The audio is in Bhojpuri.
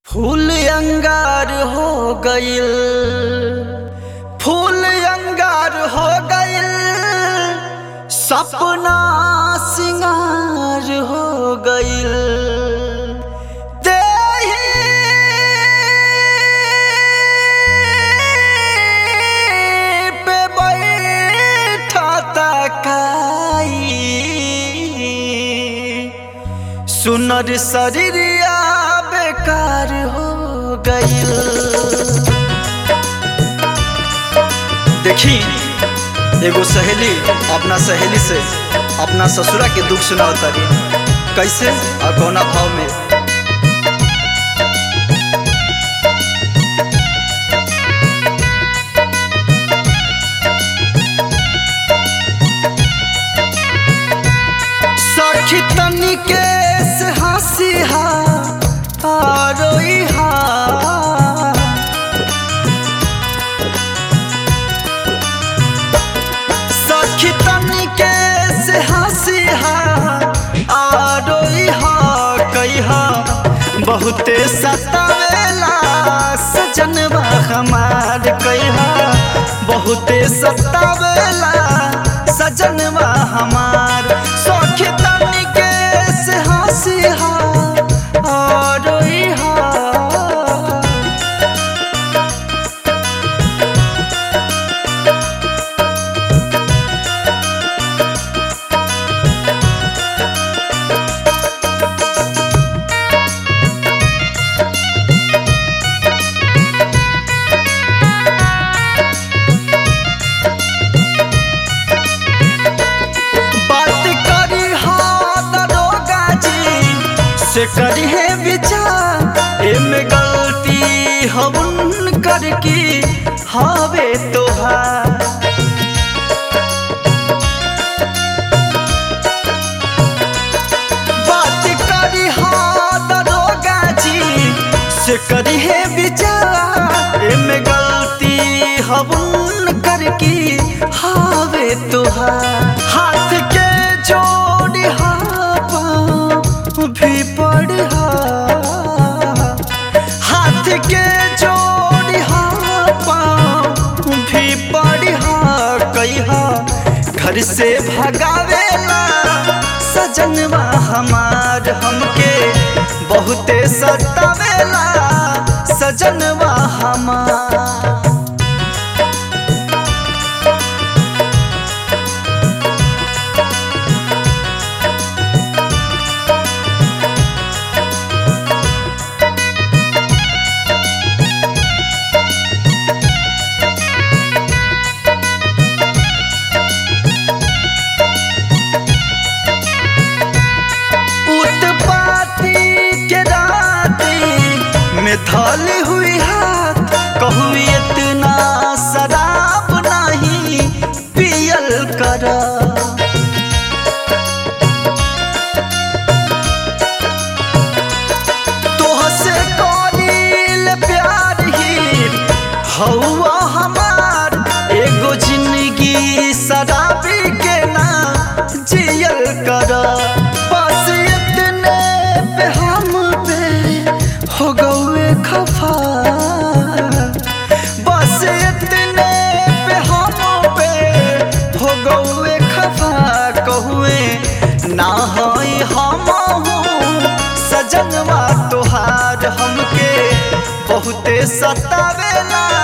फूल अंगार हो गइल फूल अंगार हो गइल सपना सिंगार हो गइल देहि पे बैठा तकाई सुनर शरीरिया बेकार हो गइल देखी एगो सहेली अपना सहेली से अपना ससुरा के दुख सुनाव तारी कैसे और कौना भाव में सखी तनिके से हंसी हा आ रोई हा सखी तनिके से हंसी हा आ रोई हा कही हा बहुते सतावेला सजनवा हमार कही हा बहुते सतावेला सजनवा हमार सखी तनिके से हंसी हा आ रोई हा बात करी हा दरोगा जी से करी है विचार एमे गलती हवन कर की हवे तोहार बात करी हा दरोगा जी से करी है विचार एमे गलती हवन कर की हवे तोहार हाथ के जोड़ी हा पाँव भी पड़ हा हाथ के जोड़ी हा पाँव भी पड़ हा कहिहा घर से भगावेला सजनवा हमार हमके बहुते सतावेला सजनवा हमार उत्पाती के राती में थाली हुई हाथ कहू इतना शराब नहीं पियल कर तोहसे करील प्यार ही हौवा हमार एगो जिंदगी शराबी के ना जियल कर बस इतने पे हम पे हो गए खफा बस इतने पे हम पे हो गए खफा कहुए ना होई हम सजनवा तोहार हमके बहुते सतावेला